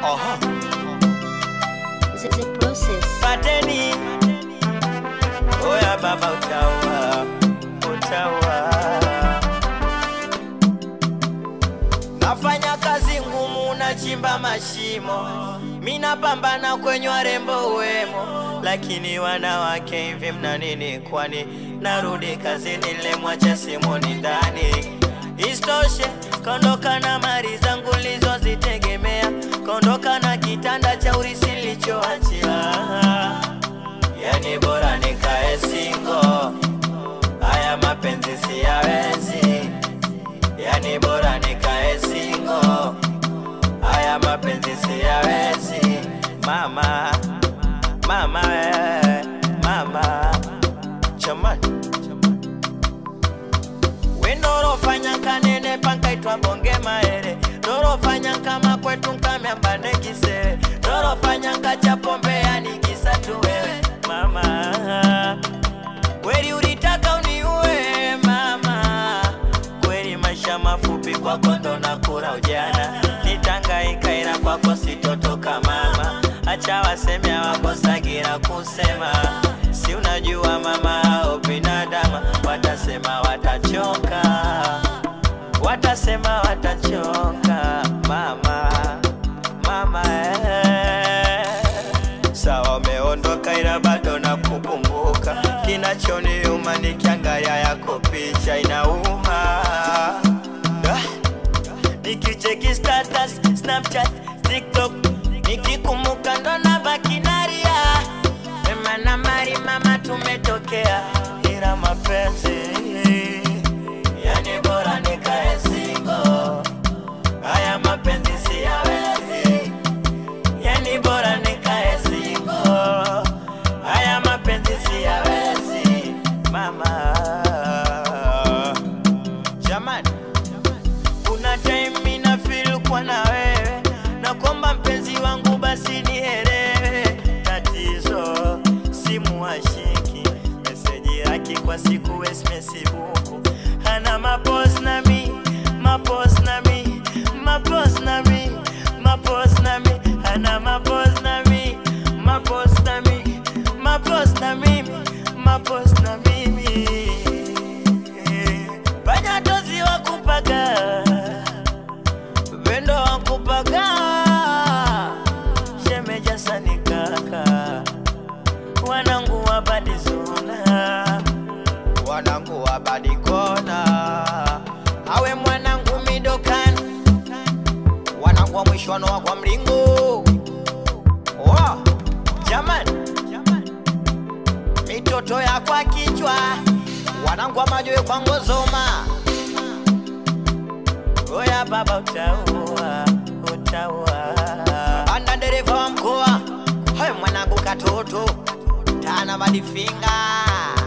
Oho. The, the process. Pateni. Oya baba utaua, utaua. Nafanya kazi ngumu, nachimba mashimo, mina pambana kwenye warembo wemo, lakini wanawake hivi mna nini? Kwani narudi kazini, lemwacha simoni ndani. Istoshe kaondoka na mali zangu nilizozitegemea, kaondoka na kitanda cha urisi nilichoachia. Yani bora nikae singo, haya mapenzi siyawezi. Yani bora nikae singo, haya mapenzi siyawezi. Mama, mama, eh, mama, jamani wendorofanya kanene pankaitwa bonge maere dorofanya kama kwetu nkamyambane kisere dorofanya ngacha pombe yani kisa tu wewe mama kweli ulitaka uniue mama kweli maisha mafupi kwako ndo nakura ujana nitangaika ila kwako sitotoka mama acha waseme hawakosagira kusema si unajua mama au binadama watasema watachoka watasema watachoka mama mama eh. sawa umeondoka ila bado nakukumbuka kinachoniuma nikiangalia yako picha inauma ah. Nikicheki status, Snapchat, TikTok Nikikumbuka ndo nabaki nalia Mema na mari mama tumetokea Ila mapenzi Yani bora nikae single Haya mapenzi siyawezi Yani bora nikae single Haya mapenzi siyawezi Mama Jamani kuna time mina feel kwa na wewe na kwamba mpenzi wangu basi nielewe tatizo simu hashiki meseji yake kwa siku wesmesibuku hana mapos na mi mapos na mi mapos na mi mapos na mi hana mapos na mi mapos na mi mapos na mimi mapos na mimi Panyatozi wakupaga Vendo wakupaga Shemeja sani kaka Wanangu wabadizona Wanangu wabadikona Awe mwanangu midokani Wanangu wa mwishwano wa kwa mlingo Wow, jamani mitoto ya kwa kichwa wanangu wa majoe kwa ngozoma oya baba utaua utaua anda dereva wa mkoa hayo mwanangu katoto tana madifinga